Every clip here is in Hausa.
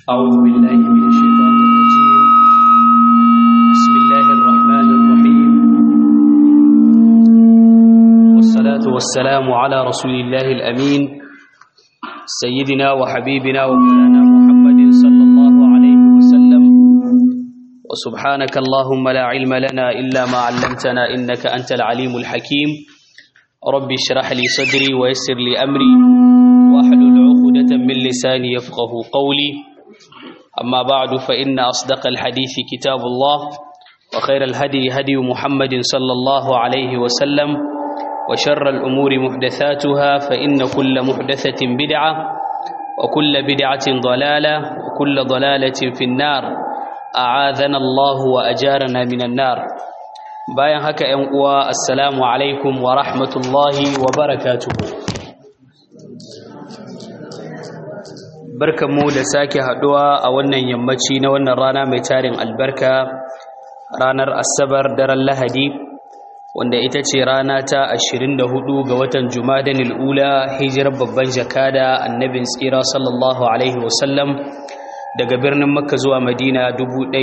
أعوذ بالله من الشيطان الرجيم بسم الله الرحمن الرحيم والصلاة والسلام على رسول الله الأمين سيدنا وحبيبنا ومولانا محمد صلى الله عليه وسلم وسبحانك اللهم لا علم لنا إلا ما علمتنا إنك أنت العليم الحكيم رب اشرح لي صدري ويسر لي أمري واحلل عقدة من لساني يفقه قولي أما بعد فإن أصدق الحديث كتاب الله وخير الهدي هدي محمد صلى الله عليه وسلم وشر الأمور محدثاتها فإن كل محدثة بدعة وكل بدعة ضلالة وكل ضلالة في النار أعاذنا الله وأجارنا من النار bayan haka ‘yan uwa assalamu alaikum wa rahmatullahi wa barakatuhu barkanmu da sake haduwa a wannan yammaci na wannan rana mai tarin albarka ranar asabar daren lahadi wanda ita ce rana ta 24 ga watan jumadanil ula hijirar babban jakada annabin tsira sallallahu alaihi wasallam daga birnin makka zuwa madina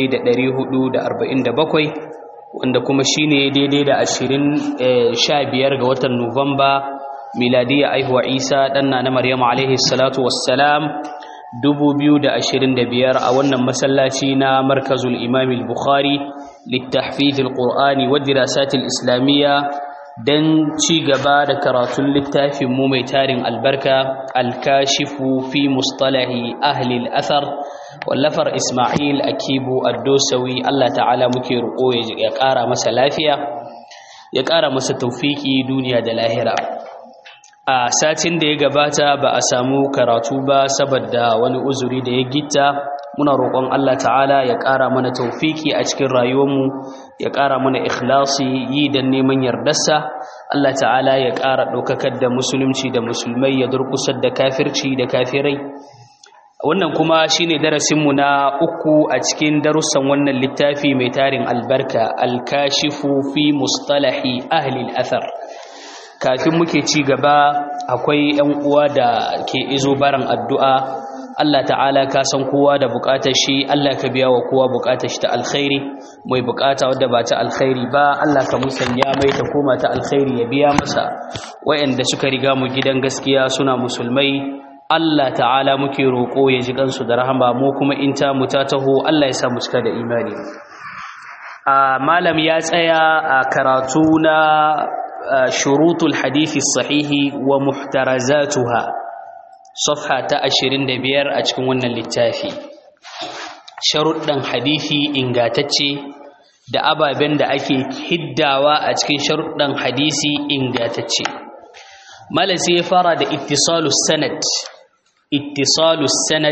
1447 wanda kuma shine daidai da 25 ga watan nuwamba miladiya aihuwa isa ɗanna na maryamu alaihi salatu wassalam 2025 a wannan masallaci na markazul imam al-bukhari littahfiz al-qur'ani wa dirasat al-islamiyya dan ci gaba da karatun littafin mu mai tarin albarka al-kashifu fi mustalahi ahli al-athar wallafar isma'il akibu ad-dosawi Allah ta'ala muke roƙo ya ƙara masa lafiya ya ƙara masa tawfiki duniya da lahira a satin da ya gabata ba a samu karatu ba saboda wani uzuri da ya gitta muna roƙon Allah ta'ala ya ƙara mana taufiki a cikin rayuwarmu ya ƙara mana ikhlasi yi don neman yardarsa Allah ta'ala ya ƙara ɗaukakar da musulunci da musulmai ya durƙusar da kafirci da kafirai wannan kuma shine darasinmu na uku a cikin darussan wannan littafi mai tarin albarka alkashifu fi mustalahi ahli al-athar kafin muke ci gaba akwai ‘yan uwa da ke izo baran addu'a Allah ta'ala ka san kowa da bukatar shi Allah ka biya wa kowa bukatar shi ta alkhairi mai bukata wadda ba ta alkhairi ba Allah ka musanya mai ta koma ta alkhairi ya biya masa wayanda suka riga mu gidan gaskiya suna musulmai Allah ta'ala muke roƙo ya ji kansu da rahama mu kuma in ta mu ta taho Allah ya sa mu cika da imani a malam ya tsaya a karatu na شروط الحديث الصحيح ومحترزاتها صفحة أشرين دبير أتكون ون للتافي شروط حديثي إنغاتتشي da ababen da ake hiddawa a cikin sharuɗan hadisi ingantacce malam sai ya fara da ittisalus sanad ittisalus sanad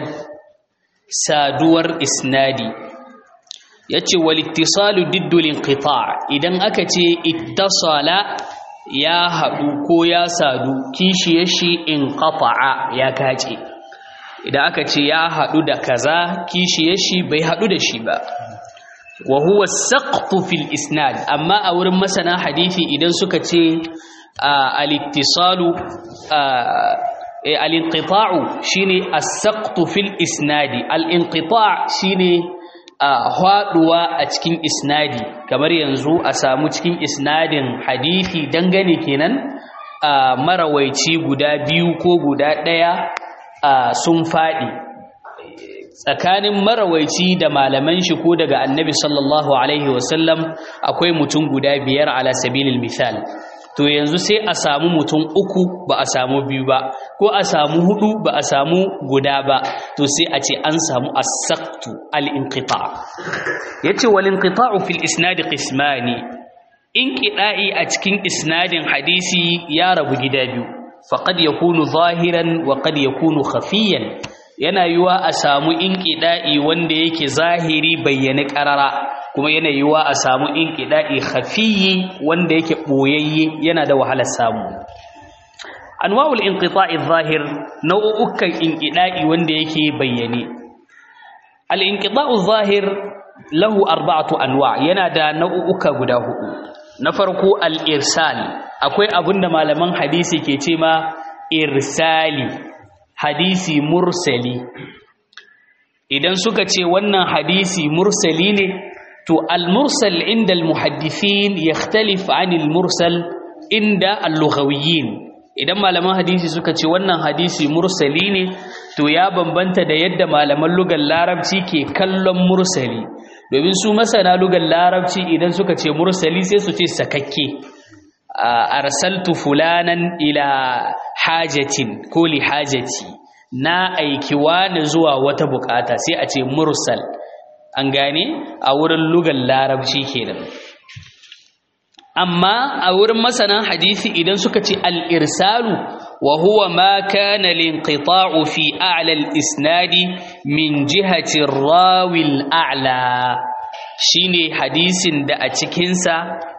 saduwar isnadi yace wal ittisalu diddul inqita' idan aka ce ittasala ya haɗu ko ya sadu kishiyar shi in ƙafa'a ya kace idan aka ce ya haɗu da kaza kishiyar shi bai haɗu da shi ba wa huwa saqtu fil isnad amma a wurin masana hadisi idan suka ce al-ittisalu al-inqita'u shine as-saqtu fil isnadi al-inqita' shine a haɗuwa a cikin isnadi kamar yanzu a samu cikin isnadin hadithi dangane kenan a marawaici guda biyu ko guda ɗaya sun faɗi tsakanin marawaici da malaman shi ko daga annabi sallallahu alaihi wasallam akwai mutum guda biyar ala sabilil misal to yanzu sai a samu mutum uku ba a samu biyu ba ko a samu hudu ba a samu guda ba to sai a ce an samu as-saqtu al-inqita yace wal inqita'u fil isnad qismani inqida'i a cikin isnadin hadisi ya rabu gida biyu faqad yakunu zahiran wa qad yakunu khafiyan yana yiwa a samu inqida'i wanda yake zahiri bayyane qarara kuma yana yiwa a samu inqida'i khafiyi wanda yake boyayye yana da wahalar samu anwa'ul inqita'i zahir nau'ukan inqida'i wanda yake bayyane al inqita'u zahir lahu arba'atu anwa' yana da nau'uka guda hudu na farko al irsal akwai abinda malaman hadisi ke ce ma irsali hadisi mursali idan suka ce wannan hadisi mursali ne to al-mursal inda al-muhaddithin yakhtalif 'an al-mursal inda al-lughawiyyin idan malaman hadisi suka ce wannan hadisi mursali ne to ya bambanta da yadda malaman lugar larabci ke kallon mursali domin su masana lugar larabci idan suka ce mursali sai su ce sakakke arsaltu fulanan ila hajatin ko li hajati na aiki wani zuwa wata bukata sai a ce mursal an gane a wurin lugar larabci kenan amma a wurin masanan hadisi idan suka ce al-irsalu wa huwa ma kana linqita'u fi a'la al-isnadi min jihati rawi al-a'la shine hadisin da a cikin sa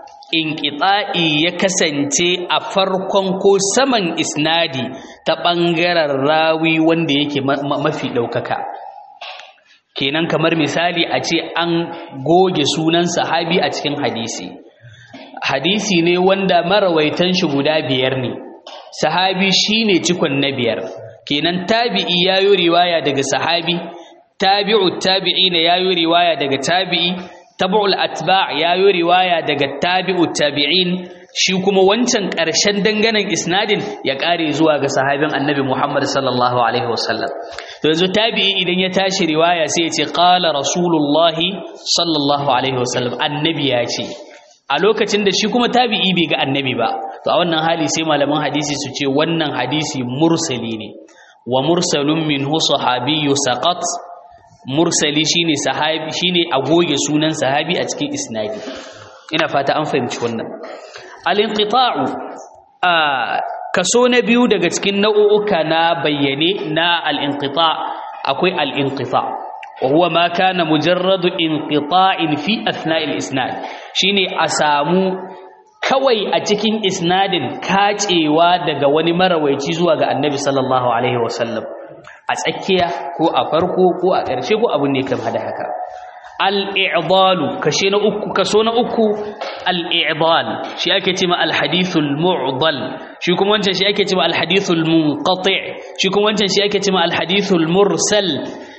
inqita'i ya kasance a farkon ko saman isnadi ta bangaren rawi wanda yake mafi daukaka kenan kamar misali a ce an goge sunan sahabi a cikin hadisi hadisi ne wanda marawaitan shi guda biyar ne sahabi shine cikon na biyar kenan tabi'i yayo riwaya daga sahabi tabi'u tabi'ina yayo riwaya daga tabi'i tabu'ul atba' yayo riwaya daga tabi'u tabi'in shi kuma wancan ƙarshen danganan isnadin ya ƙare zuwa ga sahabin annabi Muhammad sallallahu alaihi wasallam to yanzu tabi'i idan ya tashi riwaya sai ya ce qala rasulullahi sallallahu alaihi wasallam annabi ya ce a lokacin da shi kuma tabi'i bai ga annabi ba to a wannan hali sai malaman hadisi su ce wannan hadisi mursali ne wa mursalun minhu sahabiyyu saqat mursali shine sahabi shine a goge sunan sahabi a cikin isnadi ina fata an fahimci wannan al-inqita'u a kaso na biyu daga cikin nau'uka na bayyane na al-inqita' akwai al-inqita' وهو ما كان مجرد انقطاع في اثناء الاسناد shine a samu kawai a cikin isnadin kacewa daga wani marawaici zuwa ga annabi sallallahu alaihi wasallam a tsakiya ko a farko ko a ƙarshe ko abin ne kamar da haka al-i'dalu kashe na uku kaso na uku al-i'dal shi ake cewa al-hadithul mu'dal shi kuma wancan shi ake cewa al-hadithul munqati shi kuma wancan shi ake cewa al-hadithul mursal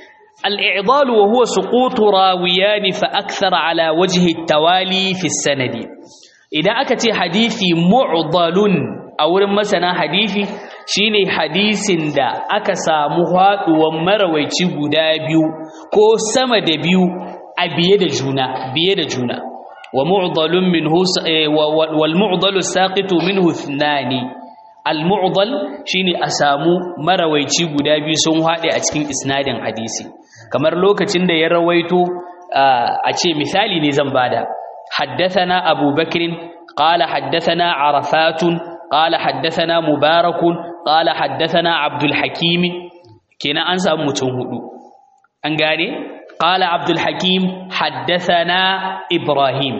الإعضال وهو سقوط راويان فأكثر على وجه التوالي في السند إذا أكت حديثي معضل أو مثلا حديثي shine hadisin da aka samu haɗuwan marawaici guda biyu ko sama da biyu a biye da juna biye da juna wa mu'dalun minhu wal mu'dalu saqitu minhu ithnani al mu'dal shine a samu marawaici guda biyu sun haɗe a cikin isnadin hadisi kamar lokacin da ya rawaito a ce misali ne zan bada haddathana abubakrin qala haddathana arafatun qala haddathana mubarakun qala haddathana abdul hakim kenan an samu mutum hudu an gane qala abdul hakim haddathana ibrahim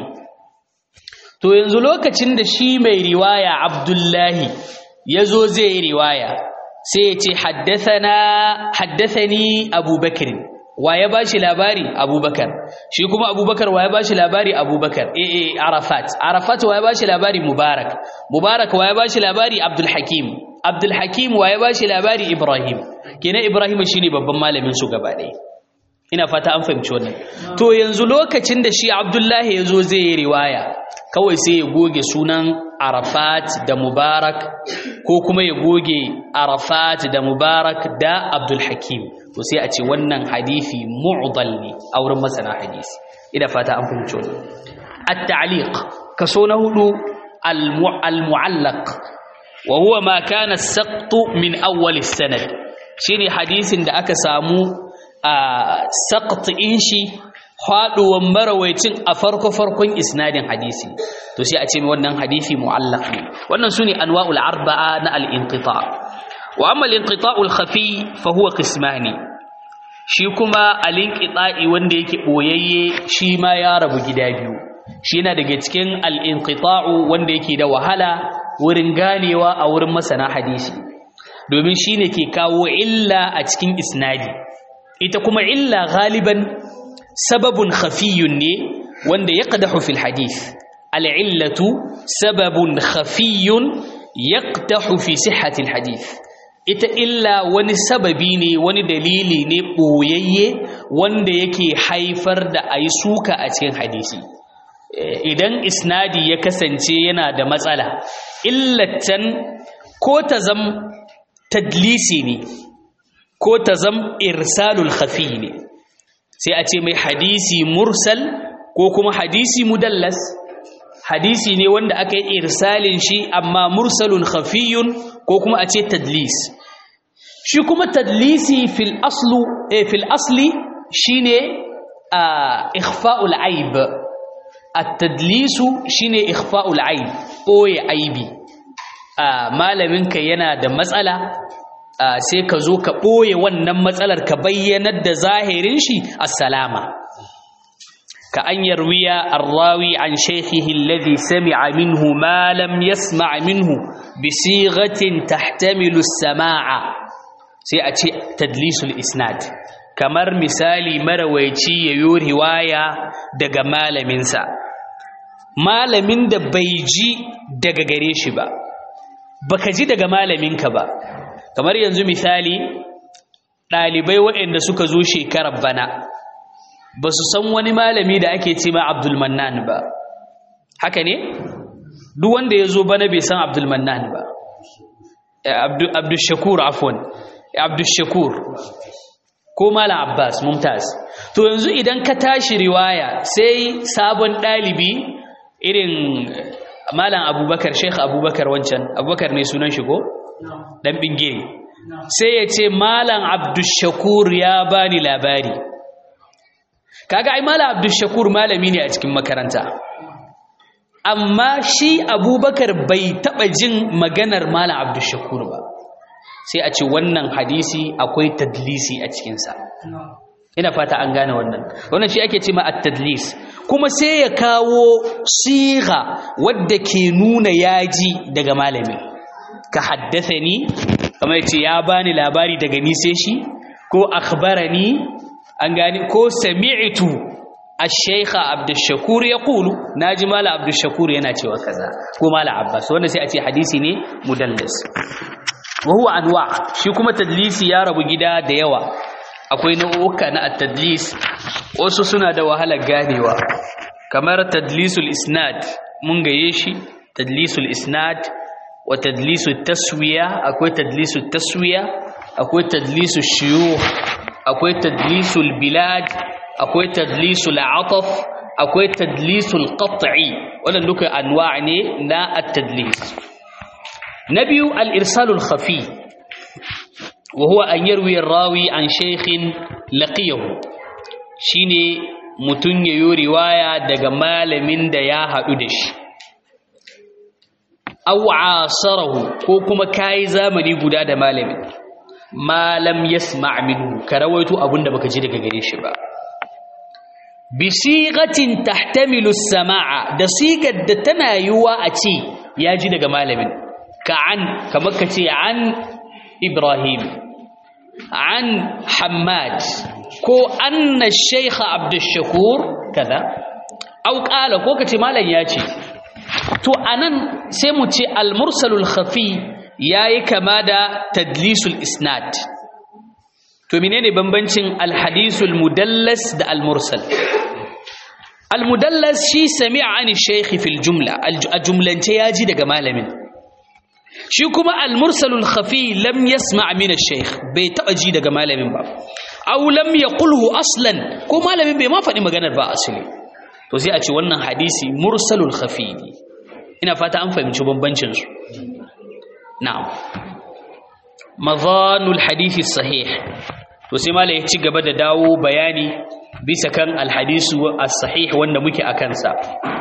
to yanzu lokacin da shi mai riwaya abdullahi yazo zai riwaya sai ya ce haddathana haddathani abubakrin wa ya bashi labari abubakar shi kuma abubakar wa ya bashi labari abubakar eh eh arafat arafat wa ya bashi labari mubarak mubarak wa ya bashi labari abdul hakim abdul hakim wa ya bashi labari ibrahim kenan ibrahim shine babban malamin su gaba ɗaya ina fata an fahimci wannan to yanzu lokacin da shi abdullahi ya zo zai yi riwaya kawai sai ya goge sunan arafat da mubarak ko kuma ya goge arafat da mubarak da abdul hakim to sai a ce wannan hadisi mu'dal ne a wurin masana hadisi ina fata an fahimci wannan at-ta'liq kaso na hudu al-mu'allaq wa huwa ma kana as-saqt min awwal as-sanad shine hadisin da aka samu a saqt in shi faduwan marawaicin a farko-farkon isnadin hadisi to sai a ce wannan hadisi mu'allaq ne wannan sune anwa'ul arba'a na al-inqita wa amma al-inqita'ul khafi fa huwa qismani shi kuma al-inqita'i wanda yake boyayye shi ma ya rabu gida biyu shi yana daga cikin al-inqita'u wanda yake da wahala wurin ganewa a wurin masana hadisi domin shine ke kawo illa a cikin isnadi ita kuma illa galiban sababun khafiyun ne wanda ya ƙadahu fil hadith al'illatu sababun khafiyun ya ƙadahu fi sihatil hadith ita illa wani sababi ne wani dalili ne ɓoyayye wanda yake haifar da a yi suka a cikin hadisi idan isnadi ya kasance yana da matsala illatan ko ta zam tadlisi ne ko ta zam irsalul khafi ne sai a ce mai hadisi mursal ko kuma hadisi mudallas hadisi ne wanda aka yi irsalin shi amma mursalun khafiyun ko kuma a ce tadlis shi kuma tadlisi fil aslu eh, fil asli shine ikhfa'ul aib at-tadlisu shine ikhfa'ul aib boye aibi malaminka yana da matsala sai ka zo ka boye wannan matsalar ka bayyanar da zahirin shi assalama ka an yarwiya arrawi an shaykhihi alladhi sami'a minhu ma lam yasma' minhu bi sighatin tahtamilu as-sama'a sai a ce tadlisul isnad kamar misali marawaici ya yi riwaya daga malaminsa malamin da bai ji daga gare shi ba baka ji daga malaminka ba kamar yanzu misali ɗalibai waɗanda suka zo shekarar bana ba su san wani malami da ake ce ma abdulmannan ba haka ne duk wanda ya zo bana bai san abdulmannan ba abdulshakur afon abdulshakur ko Malam Abbas Mumtaz to yanzu idan ka tashi riwaya sai sabon dalibi irin Malam Abubakar Sheikh Abubakar wancan Abubakar ne sunan shi ko dan bingire sai ya ce Malam Abdushakur ya bani labari kaga ai Malam Abdushakur malami ne a cikin makaranta amma shi Abubakar bai taba jin maganar Malam Abdushakur ba sai a ce wannan hadisi akwai tadlisi a cikinsa ina fata an gane wannan wannan shi ake ce ma at-tadlis kuma sai ya kawo siga wadda ke nuna yaji daga malami ka haddathani kamar yace ya bani labari daga ni sai shi ko akhbarani an gane ko sami'tu الشيخ عبد الشكور يقول ناجي مال عبد الشكور yana cewa kaza ko mala abbas wanda sai a ce hadisi ne mudallis wa huwa anwa shi kuma tadlisi ya rabu gida da yawa akwai nau'uka na at-tadlis wasu suna da wahalar ganewa kamar tadlisul isnad mun gaye shi tadlisul isnad wa tadlisul taswiya akwai tadlisul taswiya akwai tadlisul shuyukh akwai tadlisul bilad akwai tadlisul ataf akwai tadlisul qat'i wannan duka anwa' ne na at-tadlis na biyu al'irsalul khafi wa huwa an yarwi rawi an shaikhin laqiyahu shi ne mutum ya yi riwaya daga malamin da ya haɗu da shi au asarahu ko kuma kayi zamani guda da malamin malam yasma' minhu ka rawaito abinda baka ji daga gare shi ba bi sigatin tahtamilu samaa da sigar da tana yiwa a ce ya ji daga malamin كعن كما كتي عن إبراهيم عن حماد كو أن الشيخ عبد الشكور كذا أو قال كو كتي مالا ياتي تو أنن سيمتي المرسل الخفي ياي كما دا تدليس الإسناد تو منين بمبنشن الحديث المدلس دا المرسل المدلس شي سمع عن الشيخ في الجملة الجملة ياجي دا مالمين shi kuma al-mursalul khafi lam yasma' min ash-shaykh bai taba ji daga malamin ba aw lam yaqulhu aslan ko malamin bai ma faɗi maganar ba asali to sai a ce wannan hadisi mursalul khafi ne ina fata an fahimci bambancin su na'am madhanul hadisi sahih to sai malai ya ci gaba da dawo bayani bisa kan al-hadisu as-sahih wanda muke akan sa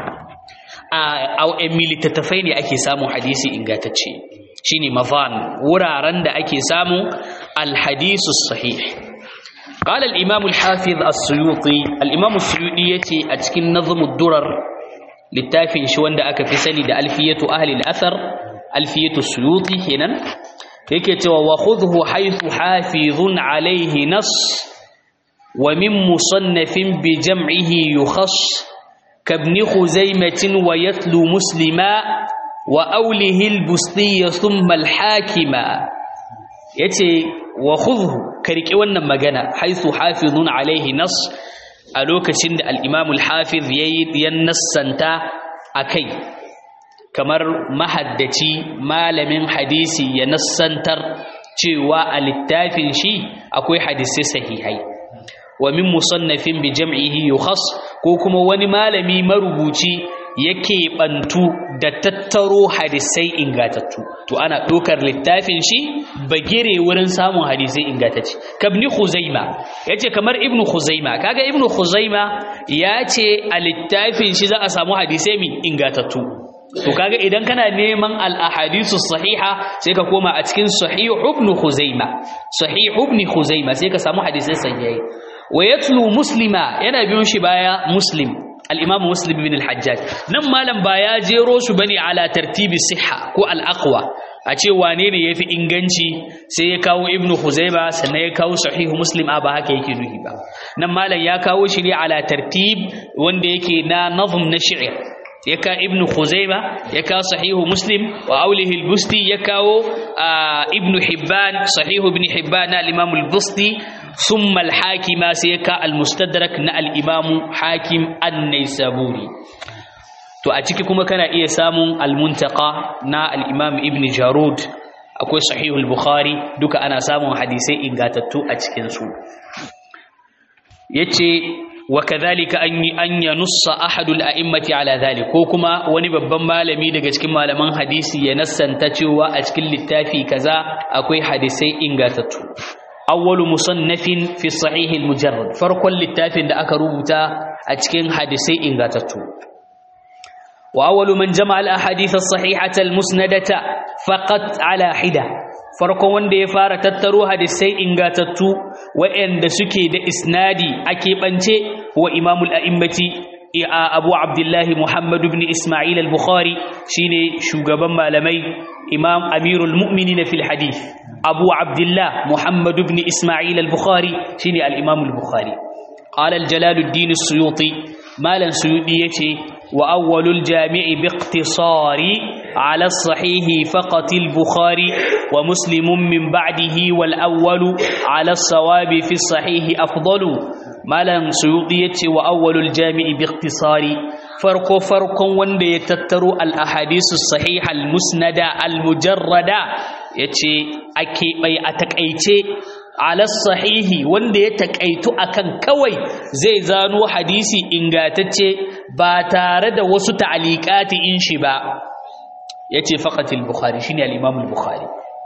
a littattafai ne ake samun hadisi ingantacce shine mafan wuraren da ake samun alhadisu sahih قال الإمام الحافظ السيوطي الإمام السيوطي يتي أتكن نظم الدرر للتافن شوان دا أكا في سني دا ألفية أهل الأثر ألفية السيوطي هنا يكتو وخذه حيث حافظ عليه نص ومن مصنف بجمعه يخص كابن خزيمة ويتلو مسلما وأوله البستي ثم الحاكما yace wa khudhu ka riƙe wannan magana haisu hafizun alaihi nas a lokacin da al-imam al-hafiz yayi yan nassanta akai kamar mahaddaci malamin hadisi ya nassantar cewa a littafin shi akwai hadisai sahihai wa min musannafin bi jam'ihi yukhas ko kuma wani malami marubuci yake bantu da tattaro hadisai ingatattu to ana ɗaukar littafin shi bagire wurin samun hadisai ingatacce kabni khuzaima yace kamar ibnu khuzaima kaga ibnu khuzaima yace a littafin shi za a samu hadisai min ingatattu to kaga idan kana neman al-ahadisu sahiha sai ka koma a cikin sahih ibn khuzaima sahih ibn khuzaima sai ka samu hadisai sahihai wa yatlu muslima yana biyun shi baya muslim al-imam muslim ibn al-hajjaj nan malam ba ya jero su bane ala tartibi sihha ko al-aqwa a ce wane ne yafi inganci sai ya kawo ibn khuzaima sannan ya kawo sahih muslim a ba haka yake nuhi ba nan malam ya kawo shi ne ala tartib wanda yake na nazm na shi'r يكا ابن خزيمة يكا صحيح مسلم وأوله البستي يكا آه ابن حبان صحيح ابن حبان الإمام البستي ثم الحاكم سيكا المستدرك نا الإمام حاكم النيسابوري to a ciki kuma kana iya samun almuntaka na al-imam ibn jarud akwai sahihul bukhari duka ana samun hadisai ingatattu a cikin su yace وكذلك أن أن ينص أحد الأئمة على ذلك كوكما وني babban malami daga cikin malaman hadisi ya nassanta cewa a cikin littafi kaza akwai hadisai ingatattu awwalu musannafin fi sahih al-mujarrad farkon littafin da aka rubuta a cikin hadisai ingatattu wa awwalu man jama'a al-ahadith as-sahihata al-musnadata faqat ala hida farkon wanda ya fara tattaro hadisai ingatattu waɗanda suke da isnadi a keɓance wa imamul a'immati abu abdullahi muhammadu ibn ismail al-bukhari shine shugaban malamai imam amirul mu'minin fil hadith abu abdullah muhammadu ibn ismail al-bukhari shine al-imam al-bukhari قال الجلال الدين السيوطي مالا سيوطي يتي وأول الجامع باقتصار على الصحيح فقط البخاري ومسلم من بعده والأول على الصواب في الصحيح أفضل مالا سيوطي يتي وأول الجامع باقتصار فرق فرق وند يتتر الأحاديث الصحيحة المسندة المجردة يتي أكي بي أتكأيتي ala sahihi wanda ya takaitu akan kawai zai zano hadisi ingatacce ba tare da wasu ta'liqati in shi ba yace faqat al-bukhari shine al-imam al-bukhari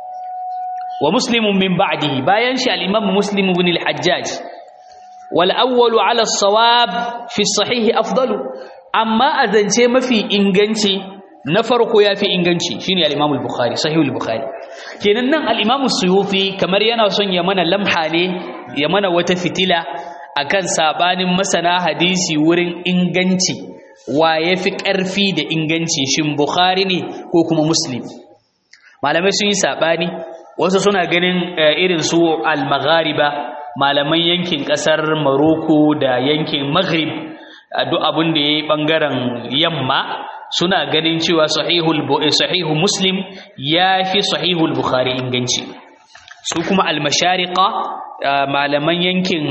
wa muslim min ba'dihi bayan shi al-imam muslim ibn al-hajjaj wal awwal ala as-sawab fi as-sahih afdalu amma azance mafi inganci na farko yafi inganci shine al-imam al-bukhari sahih al-bukhari kenan nan al-imamu suyuti kamar yana son ya mana lamha ne ya mana wata fitila akan sabanin masana hadisi wurin inganci wa yafi ƙarfi da inganci shin bukhari ne ko kuma muslim malamai sun yi sabani wasu suna ganin irin su al-maghariba malaman yankin ƙasar maroko da yankin maghrib duk abin da yayi bangaren yamma suna ganin cewa sahihul sahihu muslim yafi sahihul bukhari inganci su kuma almashariqa malaman yankin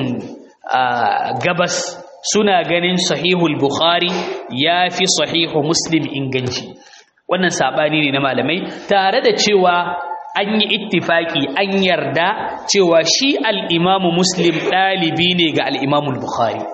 gabas suna ganin sahihul bukhari yafi sahihu muslim inganci wannan sabani ne na malamai tare da cewa an yi ittifaki an yarda cewa shi al-imamu muslim dalibi ne ga al-imamu bukhari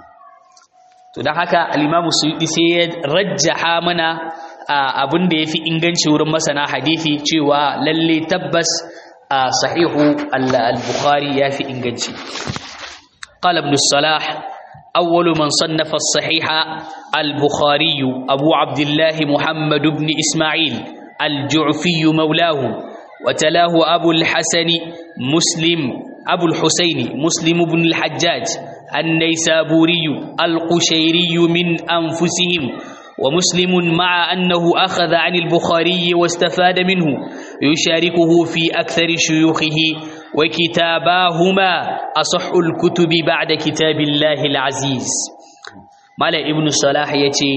to don haka alimamu suyuɗi sai ya rajjaha mana abin da ya fi inganci wurin masana hadithi cewa lalle tabbas a sahihu al-bukhari ya fi inganci qala ibn salah awwalu man sannafa as-sahiha al-bukhari abu abdullah muhammad ibn isma'il al-ju'fi mawlahu وتلاه أبو الحسن مسلم أبو الحسين مسلم بن الحجاج النيسابوري القشيري من أنفسهم ومسلم مع أنه أخذ عن البخاري واستفاد منه يشاركه في أكثر شيوخه وكتاباهما أصح الكتب بعد كتاب الله العزيز مال ابن صلاح يتي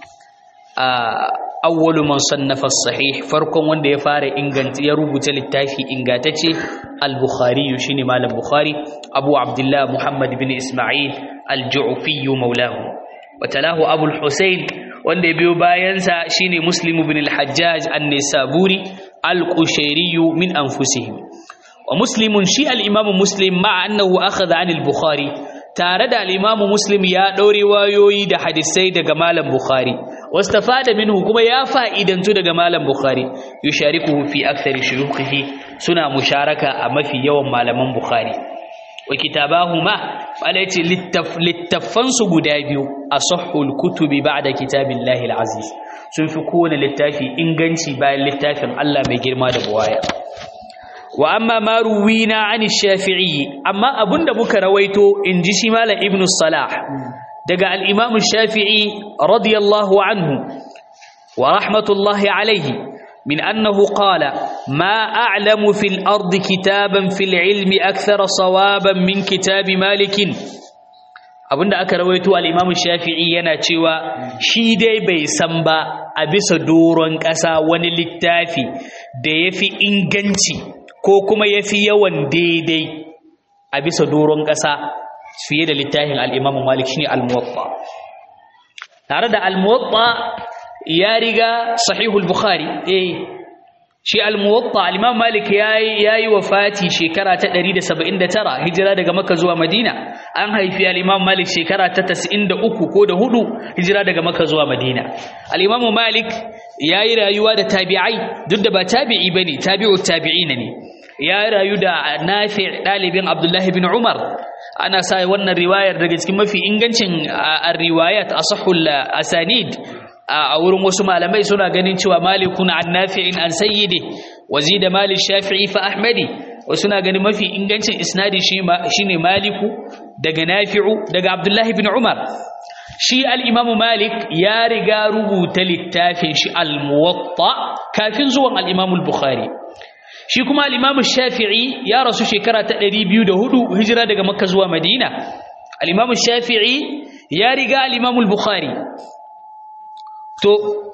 آه awwalu man sannafa sahih farkon wanda ya fara inganta ya rubuta littafi ingantacce al-bukhari shine malam bukhari abu abdullah muhammad bin isma'il al-ju'fi maulahu watalahu abu al-husayn wanda ya biyo bayansa shine muslim bin al-hajjaj an-nisaburi al-qushairi min anfusihim wa muslimun shi al-imam muslim ma'a annahu akhadha an al-bukhari tare da al-imam muslim ya daure wayoyi da hadisai daga malam bukhari wastafada minhu kuma ya fa'idantu daga malam bukhari yusharikuhu fi akthari shuyukhihi suna musharaka a mafi yawan malaman bukhari wa kitabahuma wala yace littafan su guda biyu asahhul kutubi ba'da kitabillahi al-aziz sun fi kowane littafi inganci bayan littafin Allah mai girma da buwaya wa amma ma ruwina an shafi'i amma abunda muka rawaito inji shi malam ibnu salah daga al-imam shafi'i radiyallahu anhu wa rahmatullahi alayhi min annahu qala ma a'lamu fil ardi kitaban fil ilmi akthara sawaban min kitabi malikin abinda aka rawaito al-imam shafi'i yana cewa shi dai bai san ba a bisa doron ƙasa wani littafi da yafi inganci ko kuma ya fi yawan daidai a bisa doron ƙasa fiye da littafin al'imamu malik shi ne al-muwatta tare da al-muwatta ya riga sahihul bukhari eh shi al-muwatta al-imam malik ya yi wa fati shekara ta 179 hijira daga makka zuwa madina an haifi al-imam malik shekara ta 93 ko da hudu hijira daga makka zuwa madina al-imam malik ya yi rayuwa da tabi'ai duk da ba tabi'i bane tabi'u tabi'ina ne ya rayu da nafi ɗalibin abdullahi bin umar ana sa wannan riwayar daga cikin mafi ingancin riwayat a sahul asanid a wurin wasu malamai suna ganin cewa malikun an nafi'in an sayyidi wazi da malik shafi'i fa ahmadi wasu na ganin mafi ingancin isnadi shine maliku daga nafi'u daga abdullahi bin umar shi al'imamu malik ya riga rubuta littafin shi al-muwatta kafin zuwan al'imamu bukhari shi kuma al'imamu shafi'i ya rasu shekara ta 204 hijira daga makka zuwa madina al'imamu shafi'i ya riga al'imamu bukhari to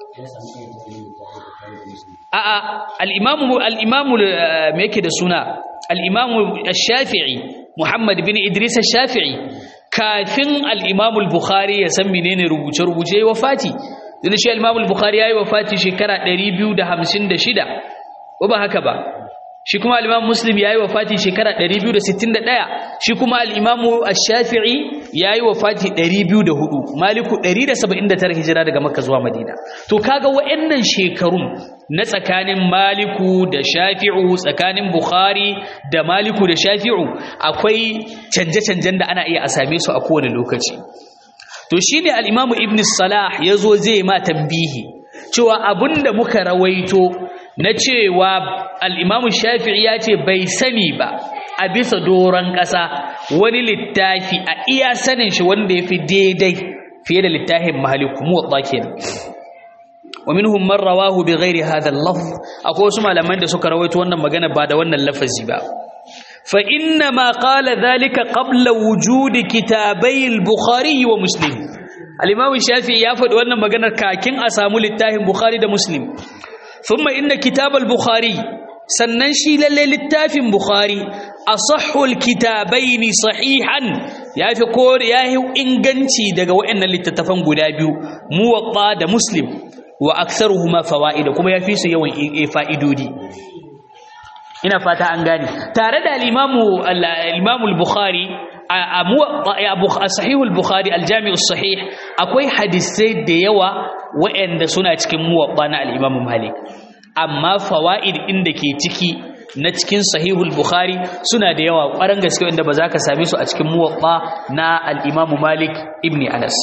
a'a al'imamu al'imamu me yake da suna al'imamu shafi'i muhammad bin idris shafi'i kafin al'imamu bukhari ya san menene rubuce-rubuce ya wafati zai shi al'imamu bukhari ya yi wafati shekara 256 ko ba haka ba shi kuma al'imam muslim ya yi wa fati shekara 261 shi kuma al'imamu shafi'i ya yi wa fati 204 maliku 179 hijira daga makka zuwa madina to kaga wa'annan shekarun na tsakanin maliku da shafi'u tsakanin bukhari da maliku da shafi'u akwai canje-canjen da ana iya a same su a kowane lokaci to shi ne al'imamu ibn salah ya zo zai ma tambihi cewa abinda muka rawaito na cewa al'imamu shafi'i ya ce bai sani ba a bisa doron ƙasa wani littafi a iya sanin shi wanda ya fi daidai fiye da littafin mahaliku muwaɗa kenan wa minhum man rawahu bi ghairi hadha al-lafz akwai wasu malaman da suka rawaito wannan magana ba da wannan lafazi ba fa inna ma qala dhalika qabla wujudi kitabai al-bukhari wa muslim al-imam shafi'i ya faɗi wannan maganar kakin a samu littafin bukhari da muslim ثم إن كتاب البخاري sannan shi lalle littafin bukhari asahhul kitabaini sahihan yafi ko yahi inganci daga waɗannan littattafan guda biyu muwatta da muslim wa aktharuhuma fawaida kuma yafi su yawan fa'idodi ina fata an gane tare da al-imamu al-imamu al-bukhari a sahihul bukhari al-jami'u sahih akwai hadisai da yawa waɗanda suna cikin muwatta na al-imamu malik amma fawaid inda ke ciki na cikin sahihul bukhari suna da yawa ƙwarar gaske wanda ba za ka same su a cikin muwatta na al-imamu malik ibn anas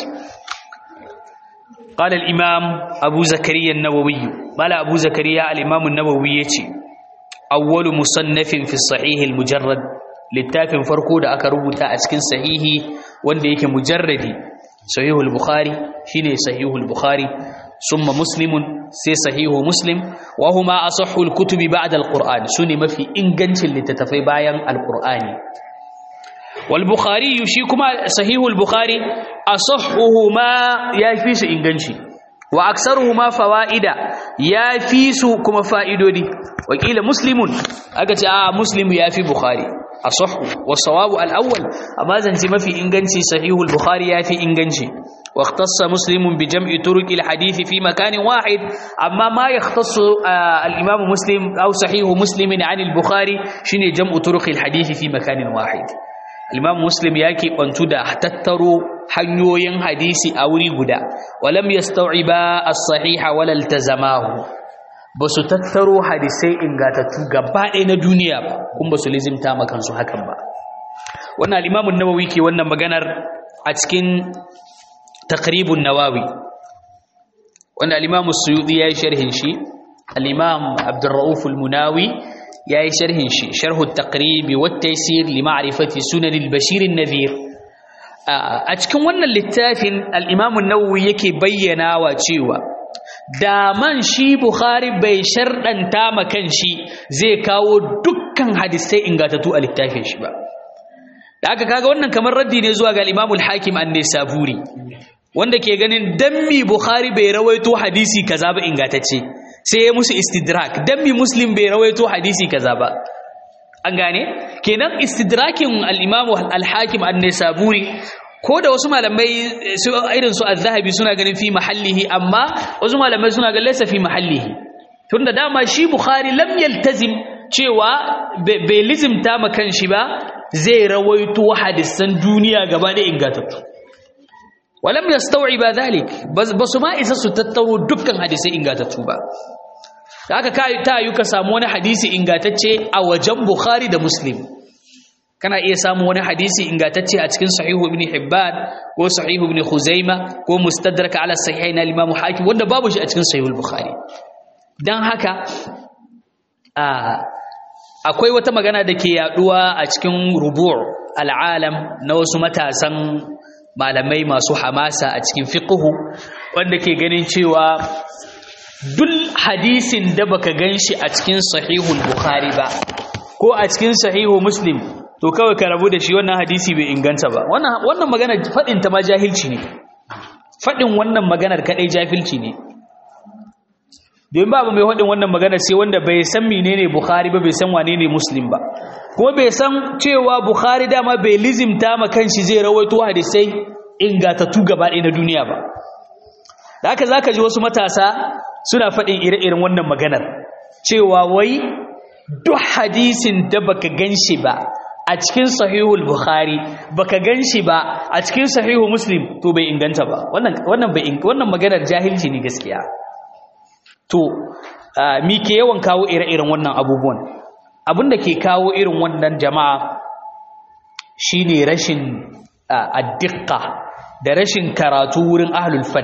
قال الإمام أبو زكريا النووي قال أبو زكريا الإمام النووي يتي أول مصنف في الصحيح المجرد littafin farko da aka rubuta a cikin sahihi wanda yake mujarradi sahihul bukhari shine sahihul bukhari summa muslimun sai sahihu muslim wa huma asahhul kutubi ba'da alquran sune mafi ingancin littattafai bayan alqurani wal bukhari shi kuma sahihul bukhari asahhuhuma yafi su inganci wa aksaruhuma fawaida ya fi su kuma fa'idodi wakila muslimun aka ce a muslimu ya fi bukhari asahhu wasawabu al-awwal amma zance mafi inganci sahihul bukhari ya fi inganci واختص مسلم بجمع طرق الحديث في مكان واحد أما ما يختص الإمام مسلم أو صحيح مسلم عن البخاري شنو جمع طرق الحديث في مكان واحد الإمام مسلم ياكي أنتدى تتروا حنيوين حديث أوري قدا ولم يستوعبا الصحيح ولا التزماه بس تتروا حديثي إن قاتتوا قبائن دنيا كم بس لازم تاما كانسو حكم با وانا الإمام النووي كي وانا مغانر أتكين تقريب النواوي وأن الإمام السيوطي يأي شرح شي الإمام عبد الرؤوف المناوي يأي شرح شي شرح التقريب والتيسير لمعرفة سنن البشير النذير أتكن وانا اللتافن الإمام النووي يكي بينا وشيوا daman shi Bukhari bai sharɗanta ma kanshi zai kawo dukkan hadisai ingatattu a littafin shi ba da aka kaga wannan kamar raddi ne zuwa ga Imam al-Hakim an-Nisaburi wanda ke ganin dammi Bukhari bai rawaito hadisi kaza ba ingatacce sai ya musu istidrak dammi Muslim bai rawaito hadisi kaza ba an gane kenan istidrakin al-Imam al-Hakim an-Nisaburi ko da wasu malamai su irin su az-Zahabi suna ganin fi mahallihi amma wasu malamai suna ganin laysa fi mahallihi tunda dama shi Bukhari lam yaltazim cewa bai lizimta ma kanshi ba zai rawaito hadisan duniya gaba da ingatattu walam yastawiba dhalik basu ma isa su tattaro dukkan hadisai ingatattu ba haka kai ta yi ka samu wani hadisi ingatacce a wajen bukhari da muslim kana iya samu wani hadisi ingatacce a cikin sahihu ibn hibban ko sahihu ibn khuzaima ko mustadrak ala sahihain al-imam hakim wanda babu shi a cikin sahihul bukhari dan haka a akwai wata magana da ke yaduwa a cikin rubu' al'alam na wasu matasan malamai masu hamasa a cikin fiqhu wanda ke ganin cewa duk hadisin da baka ganshi a cikin sahihul bukhari ba ko a cikin sahihu muslim to kawai ka rabu da shi wannan hadisi bai inganta ba wannan wannan magana fadin ta ma jahilci ne fadin wannan maganar kadai jahilci ne domin babu mai haɗin wannan magana sai wanda bai san menene Bukhari ba bai san wane ne Muslim ba kuma bai san cewa Bukhari dama bai lizimta ma kanshi zai rawaito hadisai ingatattu gaba ɗaya na duniya ba da haka zaka ji wasu matasa suna faɗin ire-iren wannan maganar cewa wai duk hadisin da baka ganshi ba a cikin sahihul Bukhari baka ganshi ba a cikin sahihu Muslim to bai inganta ba wannan wannan bai wannan maganar jahilci ne gaskiya to mi ke yawan kawo ire-iren wannan abubuwan abinda ke kawo irin wannan jama'a shine rashin addikka da rashin karatu wurin ahlul fan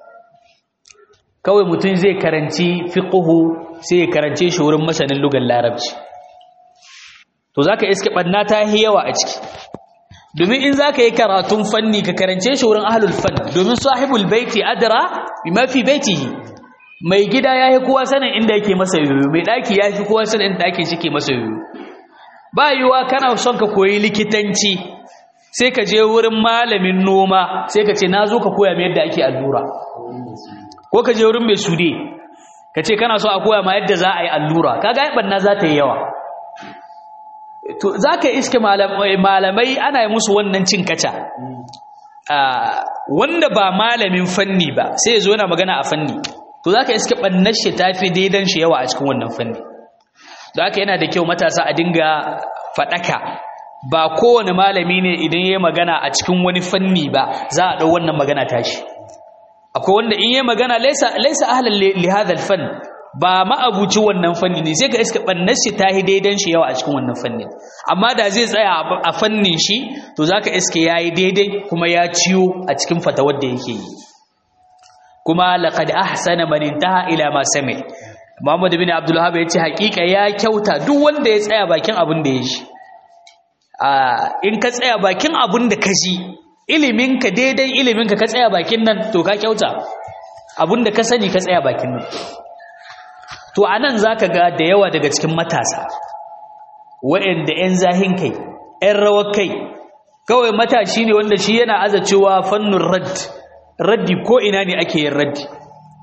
kawai mutum zai karanci fiqhu sai ya karance shi wurin masanin lugar larabci to zaka iske banna ta yi yawa a ciki domin in zaka yi karatun fanni ka karance shi wurin ahlul fan domin sahibul baiti adra bima fi baitihi mai gida ya yi kowa sanin inda yake masa yoyo mai ɗaki ya fi kowa sanin inda ɗakin shi ke masa yoyo ba yiwuwa kana son ka koyi likitanci sai ka je wurin malamin noma sai ka ce na zo ka koya mai yadda ake allura ko ka je wurin mai sude ka ce kana so a koya ma yadda za a yi allura kaga yi ɓanna za ta yi yawa to za ka iske malamai ana yi musu wannan cin kaca wanda ba malamin fanni ba sai ya zo yana magana a fanni to zaka iske bannar shi tafi daidan shi yawa a cikin wannan fanni don haka yana da kyau matasa a dinga fadaka ba kowane malami ne idan yayi magana a cikin wani fanni ba za a dau wannan magana tashi akwai wanda in yayi magana laysa laysa ahlan li hadha al-fan ba ma'abuci wannan fanni ne sai ka iska bannar shi tahi daidan shi yawa a cikin wannan fanni amma da zai tsaya a fannin shi to zaka iske yayi daidai kuma ya ciyo a cikin fatawar da yake yi kuma laqad ahsana man intaha ila ma sami Muhammad bin Abdul Wahhab yace hakika ya kyauta duk wanda ya tsaya bakin abin da ya ji in ka tsaya bakin abin da ka ji ilimin ka daidai ilimin ka ka tsaya bakin nan to ka kyauta abin da ka sani ka tsaya bakin nan to anan zaka ga da yawa daga cikin matasa waɗanda 'yan zahin kai 'yan rawar kai kawai matashi ne wanda shi yana aza cewa fannun radd raddi ko ina ne ake yin raddi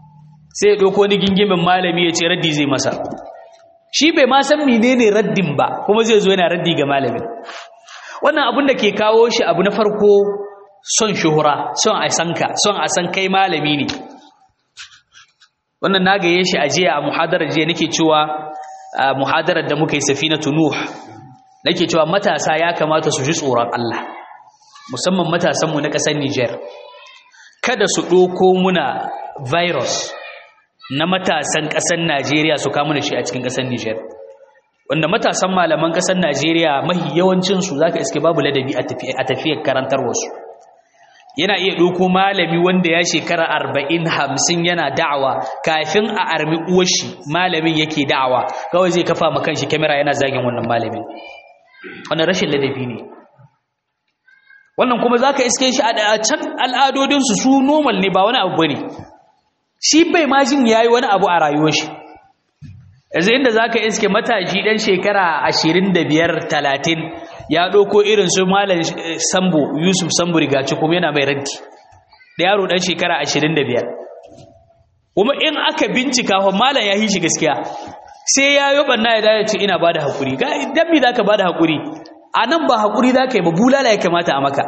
sai ya ɗauko wani gingimin malami ya ce raddi zai masa shi bai ma san menene raddin ba kuma zai zo yana raddi ga malamin wannan abin da ke kawo shi abu na farko son shuhura son a san ka son a san kai malami ne wannan na gaye shi a jiya a muhadarar jiya nake cewa a muhadarar da muka yi safinatu nuh nake cewa matasa ya kamata su ji tsoron Allah musamman matasanmu na ƙasar Niger kada su ɗoko muna virus na matasan ƙasar Najeriya su kama da shi a cikin ƙasar Niger wanda matasan malaman ƙasar Najeriya mahi yawancinsu za ka iske babu ladabi a tafiyar karantarwarsu yana iya ɗauko malami wanda ya shekara arba'in hamsin yana da'awa kafin a armi uwashi malamin yake da'awa kawai zai kafa ma kanshi kyamara yana zagin wannan malamin wannan rashin ladabi ne wannan kuma za ka iske shi a can al'adodinsu su normal ne ba wani abu ba ne shi bai ma jin ya yi wani abu a rayuwar shi yanzu inda za ka iske matashi ɗan shekara ashirin da biyar talatin ya ɗauko irin su malam sambo yusuf sambo rigaci kuma yana mai ranti da yaro ɗan shekara ashirin da biyar kuma in aka bincika wa malam ya yi shi gaskiya sai ya yi ɓanna ya dace ce ina ba da haƙuri don mi za ka ba da haƙuri a nan ba haƙuri za ka yi ba bulala ya kamata a maka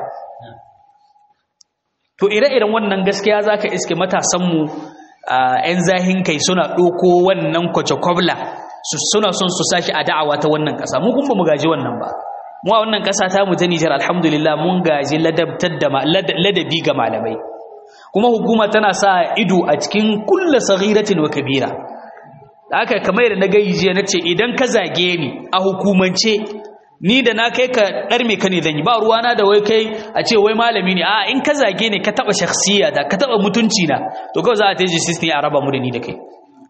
to ire-iren wannan gaskiya za ka iske matasanmu ‘yan zahin kai suna ɗoko wannan kwace-kwabla suna son su sashi a da'awa ta wannan ƙasa mu kuma mu gaji wannan ba mu a wannan ƙasa ta mu ta Nijar alhamdulillah mun gaji ladabi ga malamai kuma hukuma tana sa ido a cikin kulla saghiratin wa kabira da haka kamar yadda na gayi jiya nace idan ka zage ni a hukumance ni da na kai ka dar me ka ne zan yi ba ruwana da wai kai a ce wai malami ne a in ka zage ne ka taba shakhsiya da ka taba mutunci na to kawai za a taji system a raba mu da ni da kai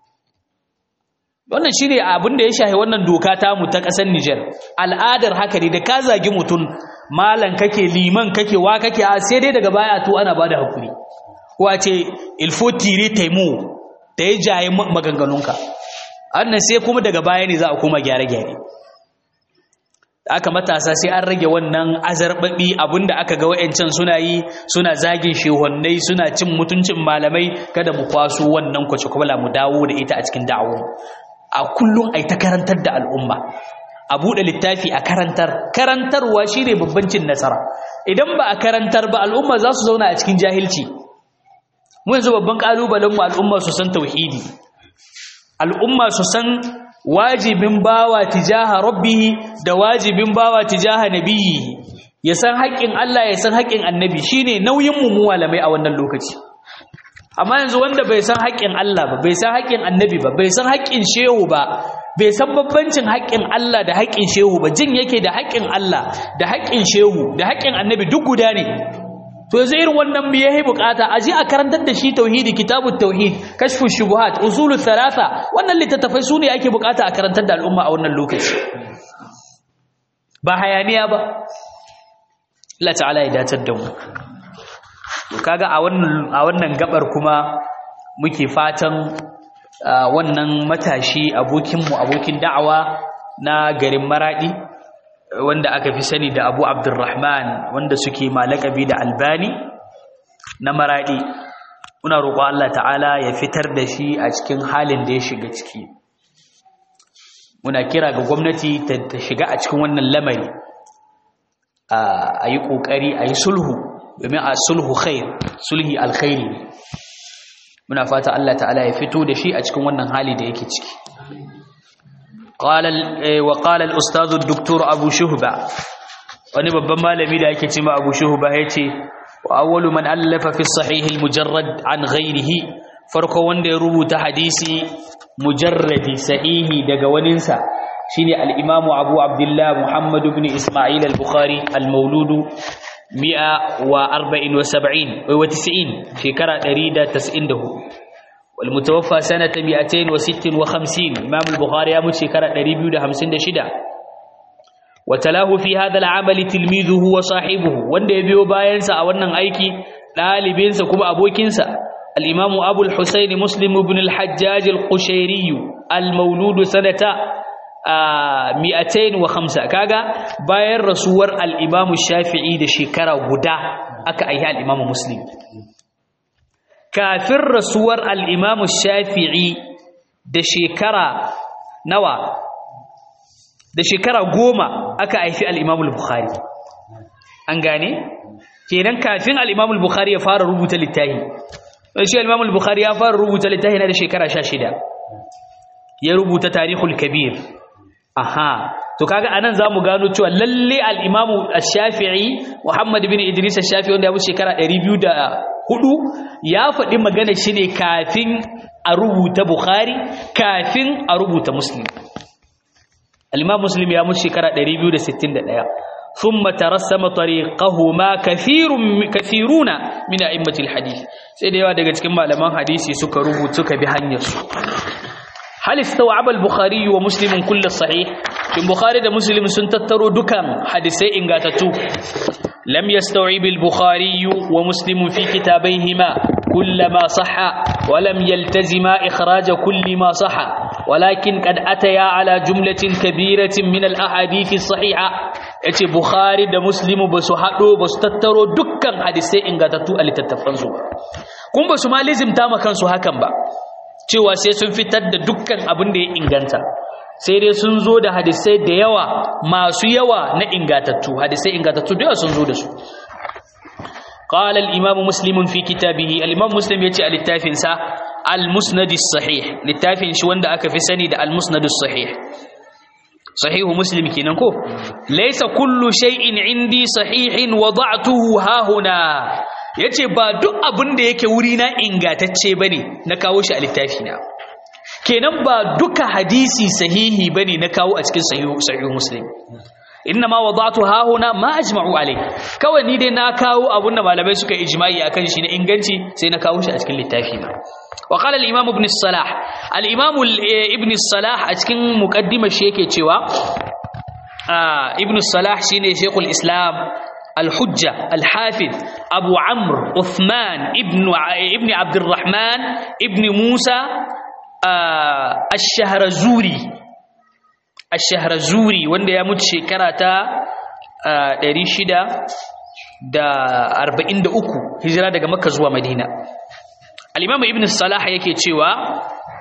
wannan shine abin da ya shahi wannan doka ta mu ta kasar Niger al'adar haka ne da ka zagi mutum malam kake liman kake wa kake a sai dai daga baya to ana bada hakuri ko a ce il faut tirer tes mots da ya jaye maganganunka annan sai kuma daga baya ne za a koma gyare-gyare aka matasa sai an rage wannan azarbabi abinda aka ga wayancan suna yi suna zagin shehonnai suna cin mutuncin malamai kada mu kwaso wannan kwace kwala mu dawo da ita a cikin da'awo a kullum ai ta karantar da al'umma a buɗe littafi a karantar karantarwa shine babban cin nasara idan ba a karantar ba al'umma za su zauna a cikin jahilci mu yanzu babban kalubalen mu al'umma su san tauhidi al'umma su san wajibin bawa tijaha rabbihi da wajibin bawa tijaha nabiyyi ya san haƙƙin Allah ya san haƙƙin annabi shine nauyin mu malamai a wannan lokaci amma yanzu wanda bai san haƙƙin Allah ba bai san haƙƙin annabi ba bai san haƙƙin shehu ba bai san babbancin haƙƙin Allah da haƙƙin shehu ba jin yake da haƙƙin Allah da haƙƙin shehu da haƙƙin annabi duk guda ne to yanzu irin wannan me yayi bukata a je a karantar da shi tauhidi kitabut tauhid kashfu shubuhat usulut thalatha wannan littattafai su ne ake bukata a karantar da al'umma a wannan lokaci ba hayaniya ba Allah ta'ala ya datar da mu to kaga a wannan a wannan gabar kuma muke fatan wannan matashi abokin mu abokin da'awa na garin maradi wanda aka fi sani da abu abdurrahman wanda suke malakabi da albani na maradi muna roƙo Allah ta'ala ya fitar da shi a cikin halin da ya shiga ciki muna kira ga gwamnati ta shiga a cikin wannan lamari a yi ƙoƙari a yi sulhu domin a sulhu khair sulhi alkhairi muna fata Allah ta'ala ya fito da shi a cikin wannan hali da yake ciki قال وقال الاستاذ الدكتور ابو شهبه wani babban malami da yake cewa Abu Shuhba yace wa awwalu man allafa fi sahih al-mujarrad an ghayrihi farko wanda ya rubuta hadisi mujarradi sahihi daga waninsa shine al-Imam Abu Abdullah Muhammad ibn Isma'il al-Bukhari al-Mawlud 174 wa 90 shekara 194 والمتوفى سنة 256 إمام البخاري أمد شكرا دريبيو ده همسين ده شدا وتلاه في هذا العمل تلميذه وصاحبه وانده يبيو باينسا أولنا أيكي لالبينسا كما أبوكينسا الإمام أبو الحسين مسلم بن الحجاج القشيري المولود سنة مئتين وخمسة كاغا باين رسول الإمام الشافعي ده شكرا غدا أكا أيها الإمام مسلم kafin rasuwar al-imam shafi'i da shekara nawa da shekara goma aka haifi al-imam al-bukhari an gane kenan kafin al-imam al-bukhari ya fara rubuta littafi shi al-imam al-bukhari ya fara rubuta littafi na da shekara 16 ya rubuta tarihul kabir aha to kaga anan zamu gano cewa lalle al-Imam Ash-Shafi'i Muhammad ibn Idris Ash-Shafi'i wanda ya wuce shekara 204 ya faɗi magana shi ne kafin a rubuta Bukhari kafin a rubuta Muslim al-Imam Muslim ya wuce shekara 261 ثم ترسم طريقهما كثير كثيرون من ائمه الحديث sai da yawa daga cikin malaman hadisi suka rubuta suka bi hanyar su hal istaw'aba al-bukhari wa muslim kull sahih kin bukhari da muslim sun tattaro dukan hadisai ingatattu lam yastaw'ib al-bukhari wa muslim fi kitabayhima kull ma sahha wa lam yaltazima ikhraj kull ma sahha walakin qad ataya ala jumlatin kabiratin min al-ahadith as-sahiha yace bukhari da muslim ba su hado ba su tattaro dukkan hadisai ingatattu a littattafansu kun ba su ma lizimta ma kansu hakan ba cewa sai sun fitar da dukkan abin da ya inganta sai dai sun zo da hadisai da yawa masu yawa na ingatattu hadisai ingatattu da yawa sun zo da su قال الإمام مسلم في كتابه الإمام مسلم يتي الاتافين سا المسند الصحيح الاتافين شو وندا أكا في سند المسند الصحيح صحيح مسلم كينكو ليس كل شيء عندي صحيح وضعته ها هنا yace ba duk abin da yake wuri na ingatacce bane na kawo shi a littafi na kenan ba duka hadisi sahihi bane na kawo a cikin sahihu sahihu muslim inna ma wada'tu ha huna ma ajma'u alai kawai ni dai na kawo abun da malamai suka ijma'i akan shi na inganci sai na kawo shi a cikin littafi na wa qala al-imam ibn salah al-imam ibn salah a cikin muqaddimar shi yake cewa ibn salah shine shaykhul islam الحجة الحافظ أبو عمرو عثمان ابن ابن عبد الرحمن ابن موسى آه الشهرزوري الشهرزوري wanda ya mutu shekara ta 643 hijira daga Makka zuwa Madina al-Imam Ibn Salah yake cewa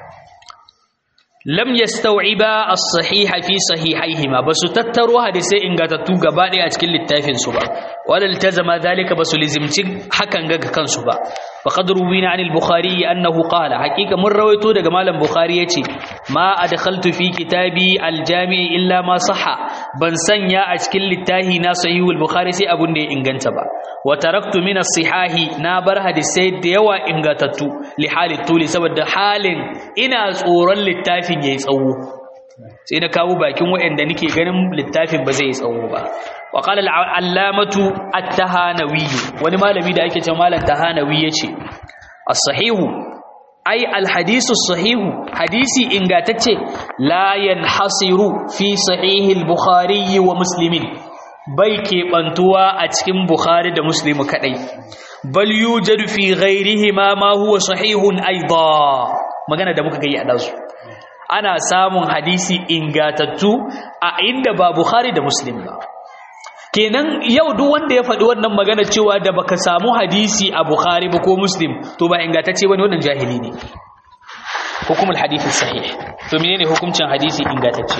lam yastaw'iba as-sahiha fi sahihaihima basu tattaro hadisai ingatattu gaba ɗaya a cikin littafin su ba wala iltazama dhalika basu lizimci hakan ga kansu ba faqad ruwina anil bukhari annahu qala haqiqa mun rawaito daga malam bukhari yace ma adkhaltu fi kitabi al-jami' illa ma sahha ban sanya a cikin littafi na sahihul bukhari sai abun da ya inganta ba wa taraktu min as-sihahi na bar hadisai da yawa ingatattu li hali tuli saboda halin ina tsoron littafin yayi tsawo sai na kawo bakin waɗanda nake ganin littafin ba zai yi tsawo ba wa qala al-allamatu at-tahanawi wani malami da ake cewa malam tahanawi yace as-sahihu ai al-hadisu as-sahihu hadisi ingatacce la yanhasiru fi sahihi al-bukhari wa muslimin bai keɓantuwa a cikin bukhari da muslimu kadai bal yujadu fi ghairihima ma huwa sahihun aidan magana da muka gayi a dazu ana samun hadisi ingatattu a inda ba Bukhari da Muslim ba kenan yau duk wanda ya faɗi wannan magana cewa da baka samu hadisi a Bukhari ba ko Muslim to ba ingatacce bane wannan jahili ne hukumul hadisi sahih to menene hukuncin hadisi ingatacce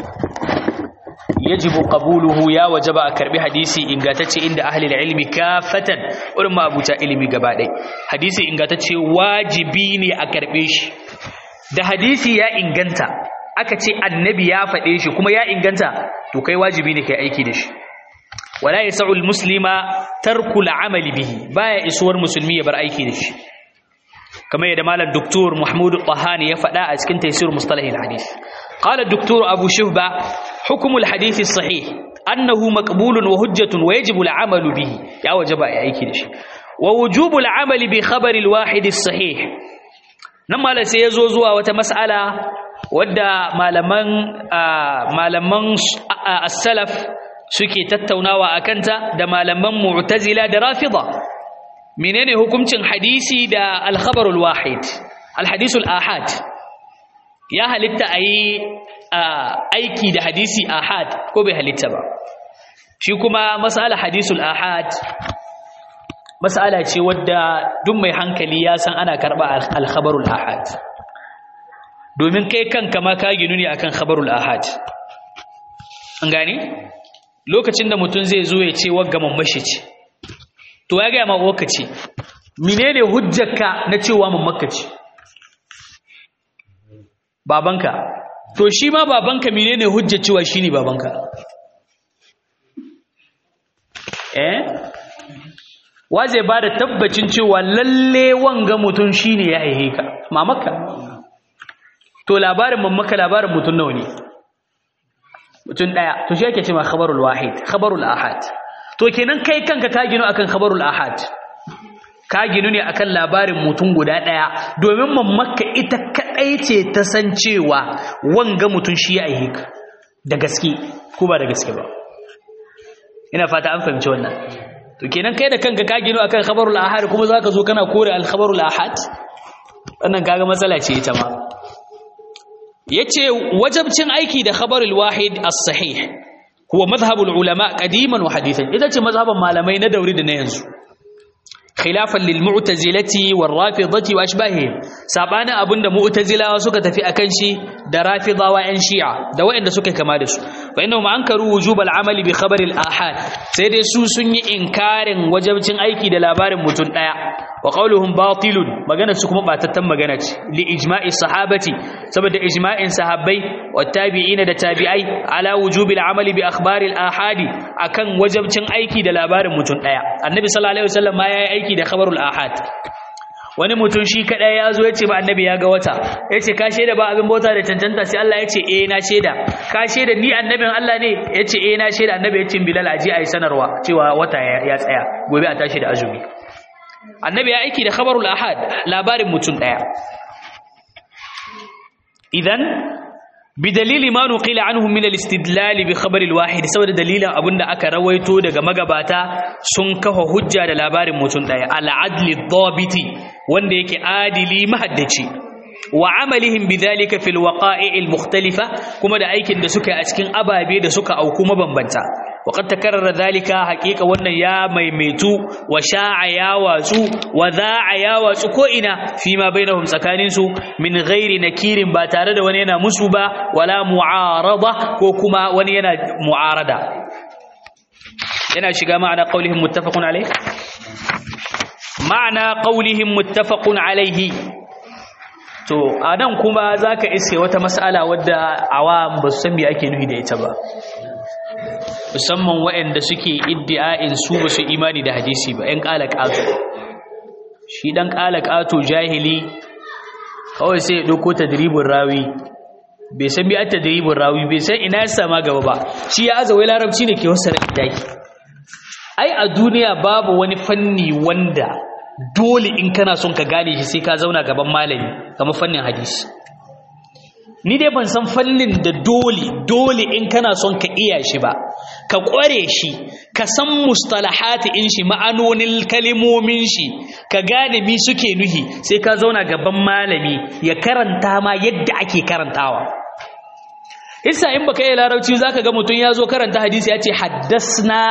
yajibu qabuluhu ya wajaba a karbi hadisi ingatacce inda ahli ilmi kafatan wurin mabuta ilimi gaba ɗaya hadisi ingatacce wajibi ne a karbe shi da hadisi ya inganta aka ce annabi ya faɗe shi kuma ya inganta to kai wajibi ne kai aiki da shi wala yas'ul muslima tarku al'amali bihi baya isuwar musulmi ya bar aiki da shi kamar yadda malam doktor Mahmud Tahani ya faɗa a cikin tafsir mustalah al-hadith qala doktor Abu Shuhba hukm al-hadith as-sahih annahu maqbulun wa hujjatun wa yajibu al-amalu bihi ya wajaba ya aiki da shi wa wujubu al-amali bi khabar al-wahid as-sahih nan malam sai ya zo zuwa wata mas'ala wadda malaman malaman as-salaf suke tattaunawa akanta da malaman mu'tazila da rafida menene hukuncin hadisi da al-khabar al-wahid al-hadith al-ahad ya halitta ayi aiki da hadisi ahad ko bai halitta ba shi kuma mas'ala hadithul ahad mas'ala ce wadda duk mai hankali ya san ana karba al-khabarul ahad domin kai kanka ma ka ginu ne akan khabarul ahad an gane lokacin da mutum zai zo ya ce wagga mammashi ce to ya ga ma waka ce menene hujjarka na cewa mammakka ce babanka to shi ma babanka menene hujjar cewa shine babanka eh wa zai bada tabbacin cewa lalle wanga mutum shine ya haihe ka mamakka to labarin mammaka labarin mutum nawa ne mutum daya to shi yake cewa khabarul wahid khabarul ahad to kenan kai kanka ka gino akan khabarul ahad ka ginu ne akan labarin mutum guda ɗaya domin mamaka ita kaɗai ce ta san cewa wanga mutum shi ya aihe ka da gaske ko ba da gaske ba ina fata an fahimci wannan to kenan kai da kanka ka ginu akan khabarul ahad kuma zaka zo kana kore al khabarul ahad wannan kaga matsala ce ita ma yace wajabcin aiki da khabarul wahid as-sahih huwa madhhabul ulama qadiman wa hadithan ita ce mazhaban malamai na dauri da na yanzu khilafan lil mu'tazilati war rafidati wa ashbahihim sabana abinda mu'tazilawa suka tafi akan shi da rafidawa yan shi'a da waɗanda suka kama da su fa innahum ankaru wujubal amali bi khabaril ahad sai dai su sun yi inkarin wajibcin aiki da labarin mutum daya wa qawluhum batilun magana su kuma batattan magana ce li ijma'i sahabati saboda ijma'in sahabbai wa tabi'ina da tabi'ai ala wujubil amali bi akhbaril ahadi akan wajibcin aiki da labarin mutum daya annabi sallallahu alaihi wasallam ma yayi aiki da khabarul ahad wani mutum shi kadai ya zo ya ce ba annabi ya ga wata ya ce ka shaida ba abin bauta da cancanta sai Allah ya ce eh na shaida ka shaida ni annabin Allah ne ya ce eh na shaida annabi ya ce bilal aji ayi sanarwa cewa wata ya tsaya gobe a tashi da azumi annabi ya aiki da khabarul ahad labarin mutum daya idan بدليل ما نقل عنهم من الاستدلال بخبر الواحد saboda dalilin abinda aka rawaito daga magabata sun kafa hujja da labarin mutum daya al-adl ad-dabiti wanda yake adili mahaddaci wa amalihim bidhalika fil waqa'i' al-mukhtalifa kuma da aikin da suka yi a cikin ababe da suka auku mabambanta وقد تكرر ذلك حقيقة wannan ya maimaitu wa sha'a ya watsu wa za'a ya watsu ko ina fima bainahum tsakanin su min ghairi nakirin ba tare da wani yana musu ba wala mu'arada ko kuma wani yana mu'arada yana shiga ma'ana qaulihim muttafaqun alayh ma'ana qaulihim muttafaqun alayhi to anan kuma zaka iske wata mas'ala wadda awam ba su san me ake nufi da ita ba musamman waɗanda suke iddi'a'in su ba su imani da hadisi ba ‘yan ƙala ƙato shi ɗan ƙala ƙato jahili kawai sai ya ɗauko tadribin rawi bai san bi a tadribin rawi bai san ina ya sama gaba ba shi ya aza wai larabci ne ke wasu daki ai a duniya babu wani fanni wanda dole in kana son ka gane shi sai ka zauna gaban malami kamar fannin hadisi ni dai ban san fannin da dole dole in kana son ka iya shi ba ka ƙware shi ka san mustalahati in shi ma'anonin kalimomin shi ka gane mi suke nuhi sai ka zauna gaban malami ya karanta ma yadda ake karantawa isa in baka yi larabci zaka ga mutum ya zo karanta hadisi ya ce haddasna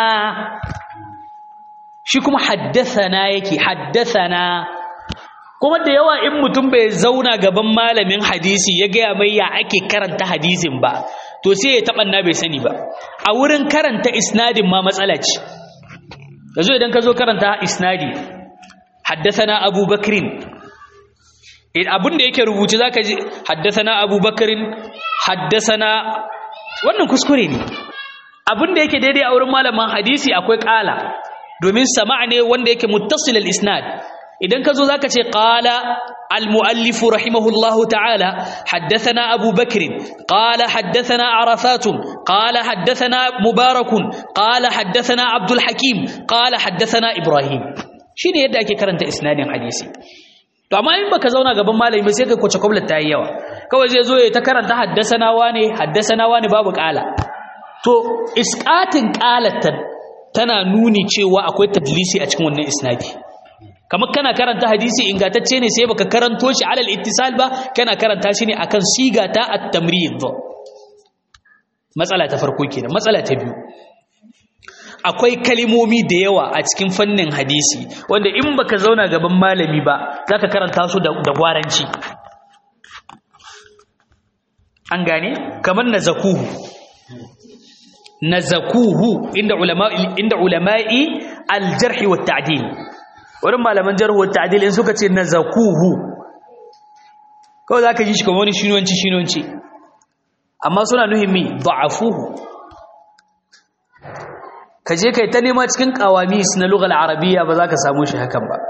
shi kuma haddasana yake haddasana kuma da yawa in mutum bai zauna gaban malamin hadisi ya gaya mai ya ake karanta hadisin ba to sai ya taɓa na bai sani ba a wurin karanta isnadin ma matsala ce yanzu idan ka zo karanta isnadi haddasana abu bakrin abin da yake rubuce za ka ji haddasana abu bakrin haddasana wannan kuskure ne abin da yake daidai a wurin malaman hadisi akwai ƙala domin sama ne wanda yake muttasil al-isnad idan ka zo za ka ce ƙala al-mu'allifu rahimahullahu ta'ala haddasana abu bakirin ƙala haddasana arafatun ƙala haddasana mubarakun ƙala haddasana abdul hakim ƙala haddasana ibrahim shi ne yadda ake karanta isnadin hadisi to amma in baka zauna gaban malami sai ka kwace kwablat ta yi yawa kawai zai zo ya ta karanta haddasana wane haddasana wane babu ƙala to isƙatin ƙalatan tana nuni cewa akwai tadlisi a cikin wannan isnadi kamar kana karanta hadisi ingantacce ne sai baka karanto shi alal ittisal ba kana karanta shi ne akan siga ta at-tamrid matsala ta farko kenan matsala ta biyu akwai kalimomi da yawa a cikin fannin hadisi wanda in baka zauna gaban malami ba zaka karanta su da gwaranci an gane kamar nazakuhu nazakuhu inda ulama inda ulama'i al-jarh wa tadil wurin malaman jarh wa ta'dil in suka ce nazakuhu kawai zaka ji shi kamar wani shinwanci shinwanci amma suna nuhin mi da'afuhu ka je kai ta nema cikin qawamis na lughal arabiyya ba za ka samu shi hakan ba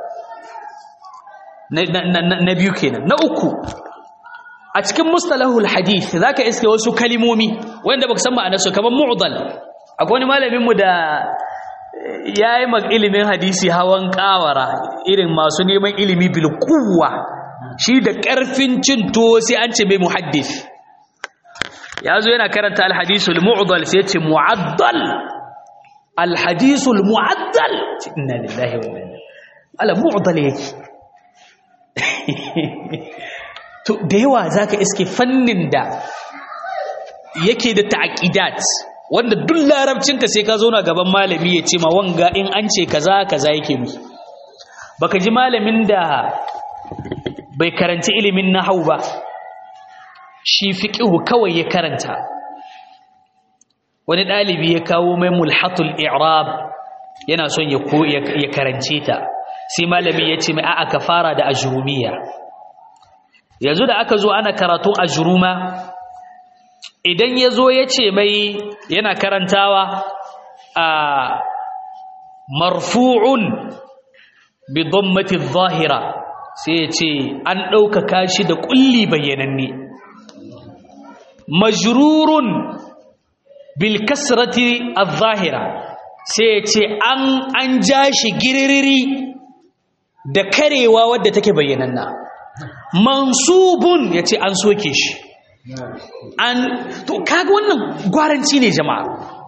na biyu kenan na uku a cikin mustalahul hadith zaka iske wasu kalimomi wanda baka san ma'anarsu kamar mu'dal akwai wani malamin mu da yayi mag ilimin hadisi hawan kawara irin masu neman ilimi bil quwwa shi da karfin cin to sai an ce mai muhaddis yazo yana karanta al hadisul mu'dal sai ya ce mu'addal al hadisul mu'addal inna lillahi wa inna ilaihi ala mu'dal yake to da yawa zaka iske fannin da yake da ta'qidat wanda duk larabcinka sai ka zauna gaban malami ya ce ma wanga in an ce kaza kaza yake mi baka ji malamin da bai karanci ilimin nahwu ba shi fiqhu kawai ya karanta wani dalibi ya kawo mai mulhatul i'rab yana son ya ya karance ta sai malami ya ce mai a'a ka fara da ajrumiya yanzu da aka zo ana karatun ajruma idan ya zo ya ce mai yana karantawa a marfu'un bi dhammati zahira sai ya ce an ɗaukaka shi da ƙulli bayyananne majrurun bil kasrati zahira sai ya ce an ja shi giririri da karewa wadda take bayyananna mansubun ya ce an soke shi an to kaga wannan gwaranci ne jama'a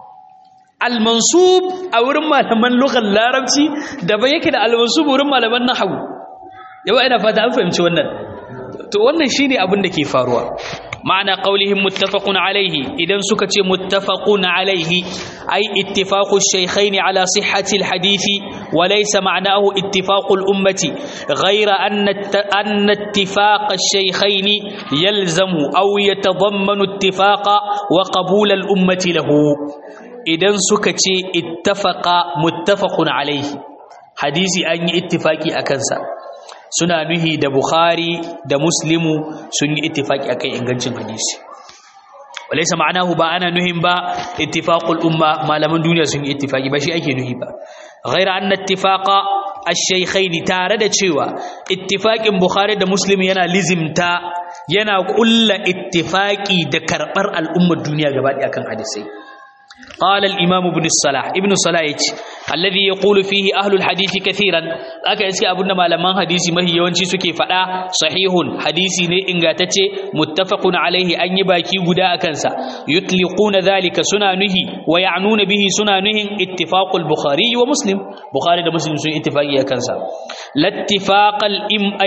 al-mansub a wurin malaman lughar larabci daban yake da al-mansub wurin malaman nahwu yawa ina fata an fahimci wannan to wannan shine abin da ke faruwa ma'ana qaulihim muttafaqun alayhi idan suka ce muttafaqun alayhi ay ittifaqu ash-shaykhayn ala sihhati al-hadithi wa laysa ma'nahu ittifaqu al-ummati ghayra anna anna ittifaq ash-shaykhayn yalzamu aw yatadammanu ittifaqa wa qabul al-ummati lahu idan suka ce ittafaqa muttafaqun alayhi hadisi an yi ittifaqi akan sa suna nuhi da Bukhari da Muslimu sun yi ittifaki akan ingancin hadisi walaysa ma'anahu ba ana nuhin ba ittifaqul umma malaman duniya sun yi ittifaki ba shi ake nuhi ba ghaira anna ittifaqa ash-shaykhain tare da cewa ittifaqin Bukhari da Muslim yana lizimta yana kulla ittifaki da karbar al'ummar duniya gaba ɗaya akan hadisai قال الإمام ابن الصلاح ابن الصلاح الذي يقول فيه أهل الحديث كثيرا aka iske abunda malaman hadisi mahi yawanci suke faɗa sahihun hadisi ne ingantacce muttafaqun alaihi an yi baki guda a kansa yutliquna dhalika suna nuhi wa ya'nuna bihi suna nuhin ittifaqul bukhari wa muslim bukhari da muslim sun ittifaqi a kansa lattifaqal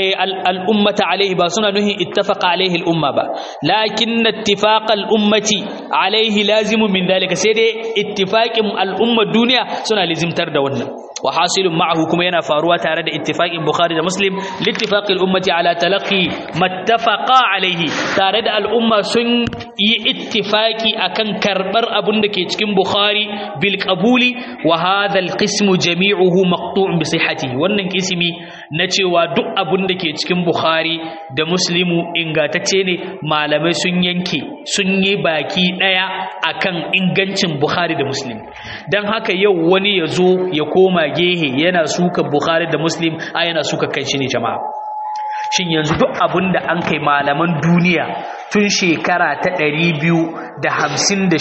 al ummata alaihi ba suna nuhin ittafaqa alaihi al umma ba lakin ittifaqal ummati alaihi lazimun min dhalika sai dai ittifaqin al umma duniya suna lizimtar da wannan wa hasilun ma'ahu kuma yana faruwa tare da ittifaqin bukhari da muslim littifaqil ummati ala talaqi mattafaqa alaihi tare da al'umma sun yi ittifaqi akan karbar abun da ke cikin bukhari bil qabuli wa hadha al qismu jami'uhu maqtu'un bi sihhatihi wannan kismi na cewa duk abun da ke cikin bukhari da muslimu ingatacce ne malamai sun yanke sun yi baki daya akan ingancin bukhari da muslim dan haka yau wani ya zo ya koma gehe yana suka bukhari da muslim a yana suka kan shi ne jama'a shin yanzu duk abin da an kai malaman duniya tun shekara ta ɗari biyu da hamsin da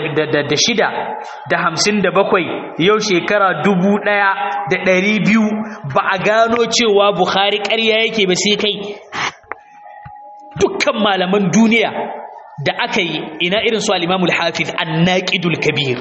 shida da hamsin da bakwai yau shekara dubu ɗaya da ɗari biyu ba a gano cewa bukhari ƙarya yake ba sai kai dukkan malaman duniya da aka yi ina irin su al-imamul hafiz an-naqidul kabir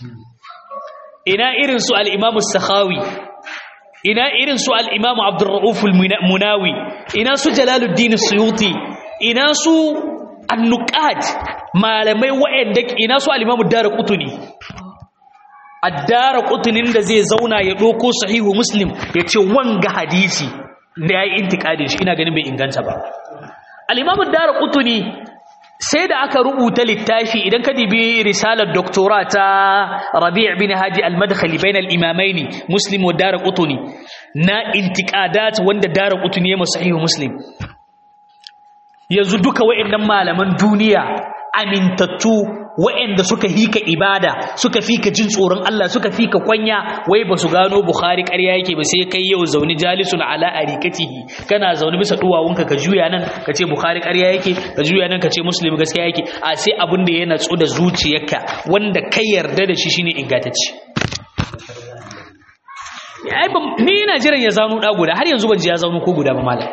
ina irin su al-imamu sakhawi ina irin su al-imamu abdurrauf al-munawi ina su jalaluddin suyuti ina su an-nuqat malamai wa'anda ina su al-imamu darqutni addara kutunin da zai zauna ya ɗauko sahihu muslim ya ce wanga hadisi da ya yi intikadin shi ina ganin bai inganta ba al'imamun dara kutuni sai da aka rubuta littafi idan ka dibi risalar doktora ta rabi' bin haji al-madkhali bain al-imamaini muslim wa dara kutuni na intikadat wanda dara kutuni ya sahihu muslim yanzu duka wa'annan malaman duniya amintattu wa'anda suka hika ibada suka fika jin tsoron Allah suka fika kwanya wai ba su gano Bukhari ƙarya yake ba sai kai yau zauni jalisun ala arikatihi kana zaune bisa duwawunka ka juya nan ka ce Bukhari ƙarya yake ka juya nan ka ce Muslim gaskiya yake a sai abin da ya natsu da zuciyarka wanda kai yarda da shi shine ingantacce ai ni ina jiran ya zano da guda har yanzu ban ji ya zano ko guda ba malam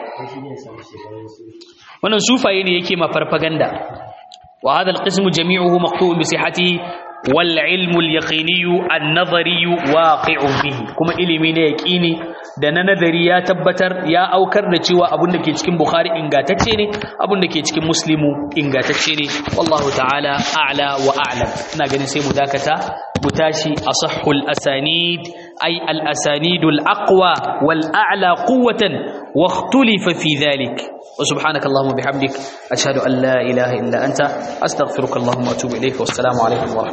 wannan sufaye ne yake ma farfaganda وهذا القسم جميعه مقطوع بصحته والعلم اليقيني النظري واقع به kuma ilimi ne yaqini da na nazari ya tabbatar ya aukar da cewa abun da ke cikin bukhari ingantacce ne abun da ke cikin muslimu ingantacce ne wallahu ta'ala a'la wa a'lam ina ganin sai mu dakata mu tashi asahhul asanid ay al asanidul aqwa wal a'la quwwatan wa ikhtulifa fi dhalik وسبحانك اللهم وبحمدك أشهد أن لا إله إلا أنت أستغفرك اللهم وأتوب إليك والسلام عليكم ورحمة